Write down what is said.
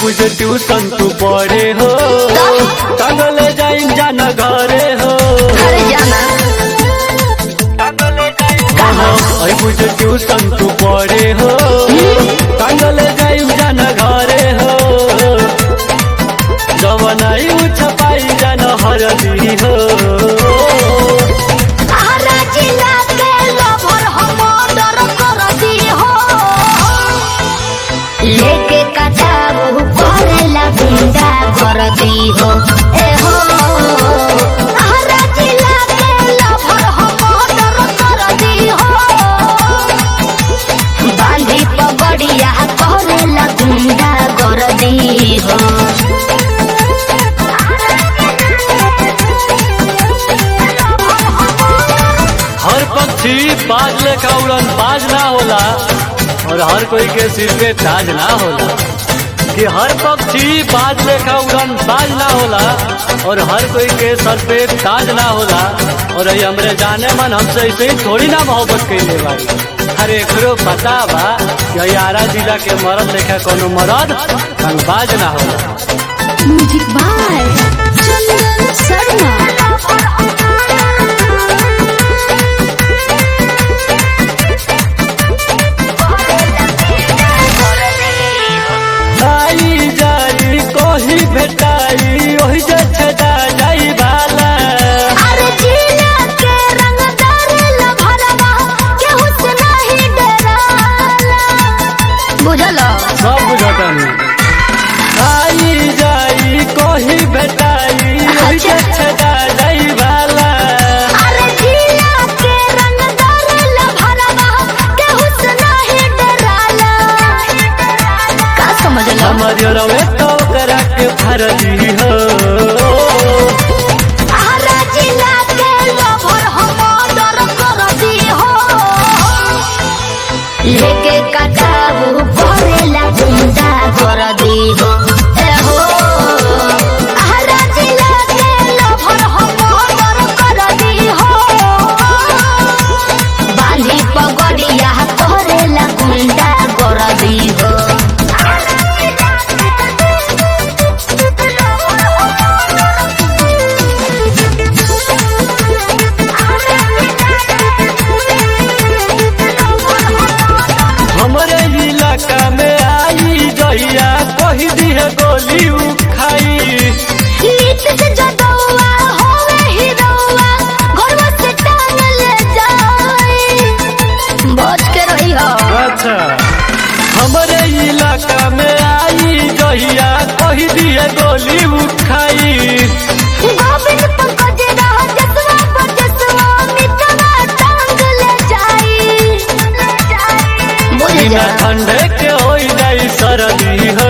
बुझे ट्यूशन तू पढ़े हो टंगले जाइम जान घरे हो अरे जाना ऐ बुझे ट्यूशन तू पढ़े हो टंगले जाइम जान घरे हो जवनाई छपाई जान हरदी हो आरा जिला के लवर हम ऑर्डर कर दी हो लेके कटाबू करेला गुंडा कर दी हो ए हो आरा जिला के लवर हम ऑर्डर कर दी हो बांधी पगड़िया करेला गुंडा कर दी हो हर पक्षी बाज लेखा उड़न बाज ना होला और हर कोई के सिर पे ताज ना होला कि हर पक्षी बाज लेखा उड़न बाज ना होला और हर कोई के सर पे ताज ना होला और ये हमरे जाने मन हमसे ऐसे ही थोड़ी ना मोहब्बत कैले बाड़ी अरे एकरो पता बा कि यारा जिला के मरद लेखा कोनो मरद बाज ना होला म्यूजिक बाय चंदन शर्मा आई जाई कोही भेटाई ओही जे छदा जाई बाला अरे जिला के रंगदार लभरवा केहू से नहीं डराला बुझल सब बुझतनी आई जाई कोही भेटाई ओही जे छदा जाई बाला अरे जिला के रंगदार लभरवा केहू से नहीं डराला का समझल हमर रवे तो करा के फरजी हो आरा जिला के लभर हम ऑर्डर कर दी हो लेके कटाबू करेला गुंडा कर दी हो ए हो आरा जिला के लभर हम ऑर्डर कर दी हो बांधी पगड़िया करेला गुंडा कर दी हो हमरे इलाका में आई जइया कोही दिए गोली उखाई नीच से जदौआ होवे हिरौआ घरवा से टांग ले जाई बच के रही हो अच्छा हमरे इलाका में आई जइया कोही दिए गोली उखाई गोविंद पंकज रह जसवा बजसवा मितवा टांग ले जाई बुझ बिना जा ठंडे के हो जाई सरदी हो